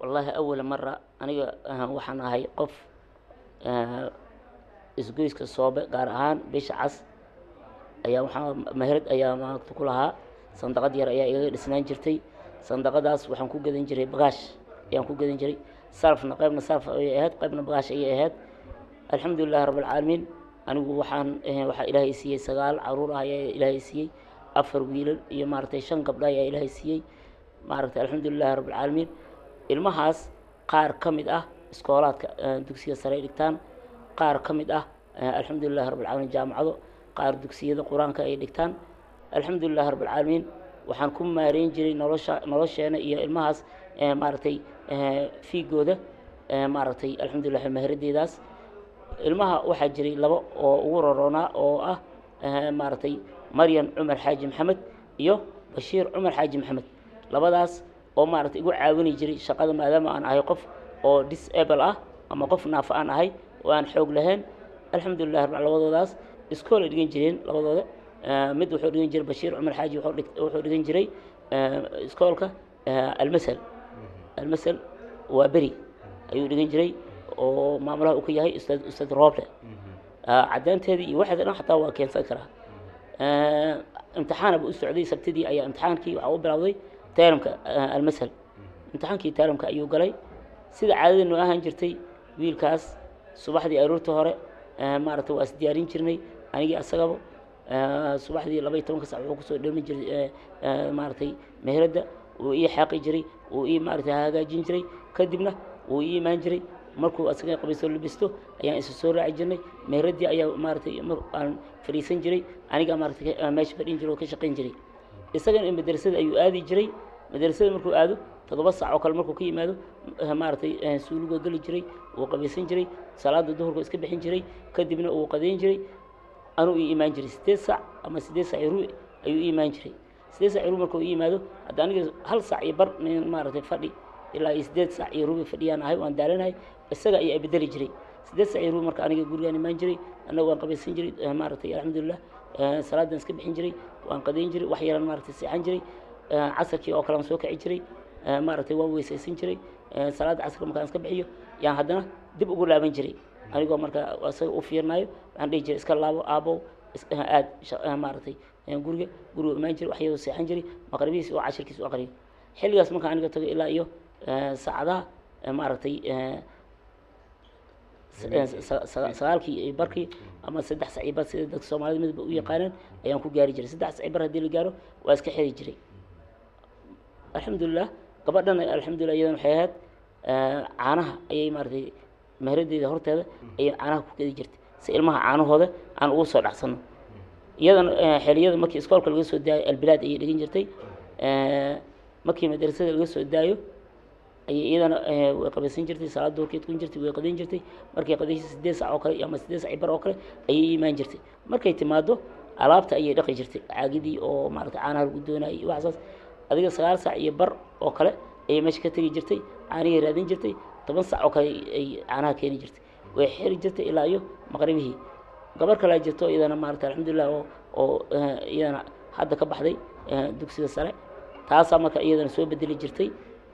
wallaahi awala mara aniga ah, waxaan ahay qof ah, isgoyska soobe gaar ahaan bisha cas ayaa waxaa meherad ayaa maaragta ku lahaa sandaqad yar ayaa igaga dhisnaan jirtay sandaqadaas waxaan ku gadan jiray bagaash ayaan ku gadan jiray sarafna qaybna saraf ayay ahayd qaybna bagaash ayay ahayd alxamdulilahi rabbilcaalamiin anigu waxaan eh, waxaa ilaahay siiyey sagaal caruur ah ayaa ilaahay siiyey afar wiilal iyo maaragtay shan gabdho ayaa ilaahay siiyey maaragtay alxamdulilahi rabbilcaalamiin ilmahaas qaar ka mid ah iskoolaadka eh, dugsiga sare ay dhigtaan qaar ka mid ah eh, alxamdulilahi rabbilcaalamiin jaamacado qaar dugsiyada qur-aanka ay dhigtaan alxamdulilahi rabbilcaalamiin waxaan ku maareyn jiray nolosha nolosheena iyo ilmahaas eh, maaragtay eh, fiigooda eh, maaragtay alxamdulilah maharadeedaas ilmaha waxaa jiray labo oo ugu roroonaa oo ah eh, maaragtay maryan cumar xaaji maxamed iyo bashiir cumar xaaji maxamed labadaas oo maaragtay igu caawini jiray shaqada maadaama aan ahay qof oo disable ah ama qof naafa aan ahay oo aan xoog lahayn alxamdulilah rabbil labadoodaas iskool ay dhigan jireen labadooda Eh, mid wuxuu dhigan jiray bashiir cumar xaaji wuxuu dhig- wuxuu dhigan jiray eh, iskoolka eh, almasal almasal waa beri ayuu dhigan jiray oo maamulaha uu ka yahay ustaad ustaad rooble Ah, caddaanteedii iyo waxeeda dhan xataa waa keensan karaa Eh, imtixaana buu u socday sabtidii ayaa imtixaankii waxaa u bilowday taalamka eh, almasal imtixaankii taalamka ayuu galay sida caadada noo ahaan jirtay wiilkaas subaxdii aroorta hore eh, maaragtay waa is diyaarin jirnay anigii asagaba Eh, subaxdii laba iyo tobanka sac wuxuu kusoo dhalmi jiray eh, eh, maaragtay meheradda wuu ii xaaqi jiray wuu ii maaragtay hagaajin jiray kadibna wuu ii imaan jiray markuu asaga qabiisoo labisto ayaan isa soo raaci jirnay meheradii ayaa maaragtay mar aan fadhiisan jiray aniga maaragtay ka- meesha fadhin jiray oo ka shaqayn jiray isagana madrasada ayuu aadi jiray madrasada markuu aado toddoba sac oo kale markuu ka yimaado eh, maaragtay eh, suuligoo geli jiray wuu qabaysan jiray salaada duhurka iska bixin jiray kadibna wuu qadeyn jiray anuu ii imaan jiray sideed sac ama sideed sac iyo rubi ayuu ii imaan jiray sideed sac iyo rubi markuu ii yimaado hadda aniga hal sac iyo bar nin maaragtay fadhi ilaa iyo sideed sac iyo rubi fadhiyaan ahay waan daalanahay isaga ayaa bedeli jiray sideed sac iyo rubi marka aniga gurigaan imaan jiray annaga waan qabaysan jiray eh, maaragtay alxamdulilah eh, salaadan iska bixin jiray waan qadeyn jiray wax yaran maaragtay seexan jiray eh, casarkii oo kale aan soo kici jiray eh, maaragtay waan weysaysan jiray eh, salaada casarka markaan iska bixiyo yaan haddana dib ugu laaban jiray anigoo marka isaga u fiirnayo waxaan dhihi jiray iska laabo aabow is- aad sha- eh, maaragtay eh, guriga guriga imaan jiray waxyadoo seexan jiray maqribihiis oo cashirkiis u aqriyo xilligaas markaan aniga tago ilaa iyo eh, saacadaha eh, maaragtay eh, s- eh, sa- sa- sagaalkii iyo barkii ama saddex sac iyo bar sida dadka soomaalida midba u yaqaaneen ayaan ku gaari jiray saddex sac iyo bar haddii la gaaro waa iska xiri jiray alxamdulilah gabadhana alxamdulilah iyadan waxay ahayd eh, caanaha ayay maaragtay meheradeeda horteeda ayay caanaha ku gedi jirtay si ilmaha caanahooda aan ugu soo dhacsano iyadana eh, xiliyada markii iskoolka laga soo daayo albilaad ayay dhigan jirtay Eh, markii madrasada laga soo daayo ayay iyadana eh, way qabaysan jirtay salaad duhurkeed kun jirtay way qadayn jirtay markay qadaysay sideed sac oo kale ama sideed sac iyo bar oo kale ayay imaan jirtay markay timaado alaabta ayay dhaqi jirtay caagidii oo maaragtay caanaha lagu doonayay iyo waxaas adiga sagaal sac iyo bar oo kale ayay meesha ka tegi jirtay caanihii raadin jirtay toban sac oo kale ay caanaha keeni jirtay way xiri jirtay ilaa iyo maqribihii gabar kalaa jirto iyadana maaragtay alxamdulilah oo oo eh, iyadana hadda ka baxday eh, dugsiga sare taasaa marka iyadana soo bedeli jirtay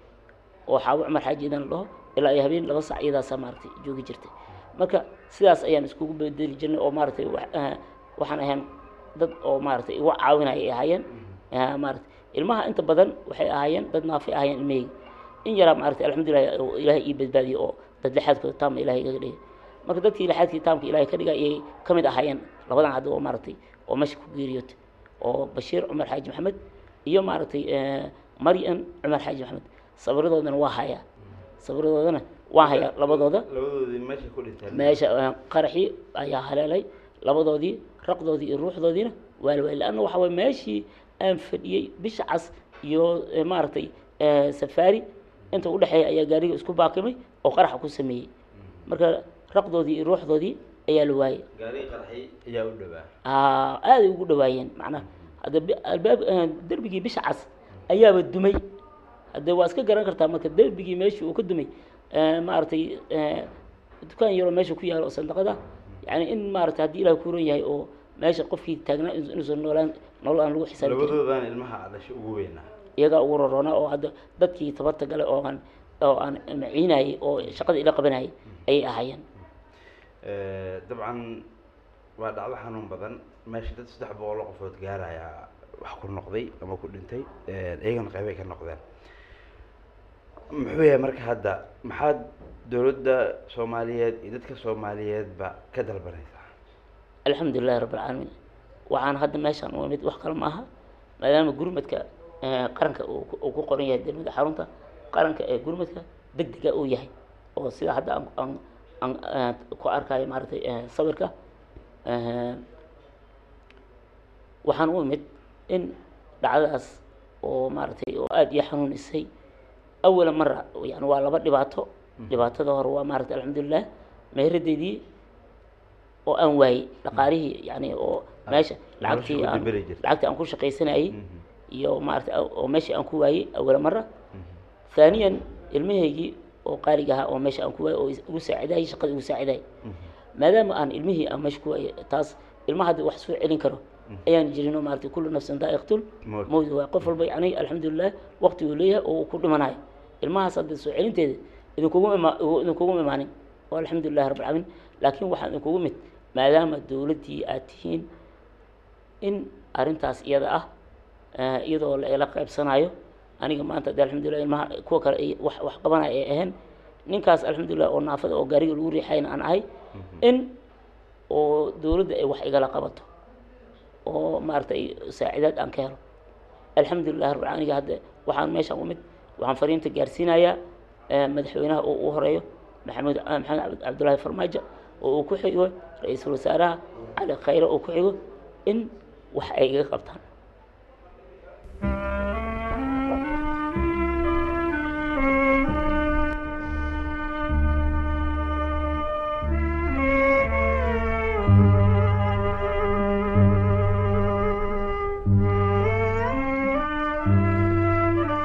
oo xaawo cumar xaaji idan la dhaho ilaa iyo habeen laba sac iyadaasaa maaragtay joogi jirtay marka sidaas ayaan iskugu bedeli jirnay oo maaragtay wax- eh, waxaan ahayn dad oo maaragtay igu caawinaya ay ahaayeen Eh, maaragtay ilmaha inta badan waxay ahaayeen dad naafay ahaayeen ilmahayga in yaraa maaragtay alxamdulilah oo ilaahay ii badbaadiyey oo dad lixaadkooda taama ilaahay igaga dhigay marka dadkii lixaadkii taamka ilaahay ka dhigay ayay ka mid ahaayeen labadan hadda oo maaragtay oo meesha ku geeriyootay oo bashiir cumar xaaji maxamed iyo maaragtay eh, maryan cumar xaaji maxamed sabradoodana waa hayaa sabradoodana waa hayaa labadooda labadoodii meesha ku dhinteen meesha eh, qaraxii ayaa haleelay labadoodii raqdoodii iyo ruuxdoodiina waa la waayay lanna waxa waye meeshii aan fadhiyey bisha cas iyo eh, maaragtay eh, safaari inta udhexeeya ayaa gaariga isku baakimay oo qaraxa ku sameeyey marka raqdoodii iyo ruuxdoodii ayaa la waayey gaari qarxi ayaa u dhawaa Ah, aaday ugu dhawaayeen macnaha hadda bi- albaab eh, derbigii bisha cas ayaaba dumay hadde waa iska garan kartaa marka derbigii meeshii uu ka dumay eh, maaragtay eh, dukaan yaroo meesha ku yaalo oo sandaqada yani in maaragtay haddii ilaah kuuran yahay oo meesha qofkii taagnaa in- inuusan noolaan nolol aan lagu xisaabi karin labadoodaan ilmaha dhashay ugu weynaa iyagaa ugu roroona oo hadda dadkii tabarta gale oo aan oo aan maciinayay oo shaqada ila qabanayay ayay ahaayeen dabcan waa dhacdo xanuun badan meesha dad saddex boqol oo qofood gaaraya wax ku noqday ama ku dhintay iyagana qeybay ka noqdeen muxuu yahay marka hadda maxaad dowladda soomaaliyeed iyo dadka soomaaliyeedba ka dalbanaysaa alxamdulilahi rabb alcaalamiin waxaan hadda meeshaan u imid wax kale ma aha maadaama gurmadka qaranka uu uu ku qoran yahay degmada xarunta qaranka ee gurmadka deg dega uu yahay oo sida hadda aan aan aan ku arkayo maaragtay sawirka waxaan u imid in dhacdadaas oo maaragtay oo aada iyo xanuunisay awala mara yani waa laba dhibaato dhibaatada hore waa maaragtay alxamdulilah meeradeydii oo aan waayey dhaqaalihii yani oo meesha lacagtii nolosha ku aan dibiri jirtay. lacagtii aan ku shaqaysanayay iyo maaragtay oo meeshii aan ku waayey awala mara ثانيا ilmahaygii oo qaaliga ahaa oo meesha aan ku waayey oo is- igu saacidayay shaqada igu saacidayay maadaama aan ilmihii aan meesha ku waayey taas ilmaha hadda wax soo celin karo ayaan jirin oo maaragtay kullu nafsin daa'iqatul Mawt. mawt waay qof walba yani alxamdulilah waqti uu leeyahay oo uu ku dhimanayo ilmahaas hadda soo celinteeda idinkugu ima idinkugu imaanin oo alxamdulilahi rabbil caalamiin laakiin waxaan idinkugu mid maadaama dowladdii aad tihiin in arrintaas iyada ah eh, iyadoo la ila qaybsanayo aniga maanta de alxamdulilah ilmaha kuwa kale ay wax wax qabanaya ay ahayn ninkaas alxamdulilah oo naafada oo gaariga lagu riixayna aan ahay in oo dowladda ay wax igala qabato oo maaragtay saacidaad aan ka helo alxamdulilah rabbil caalamiin aniga hadda waxaan meeshaan u mid waxaan fariinta gaarsiinayaa eh, madaxweynaha oo ugu horeeyo maxamed ah, maxamed cabd- cabdullaahi farmaajo oo uu ku xigo ra-iisul wasaaraha cali khayre oo ku xigo in wax ay iga qabtaan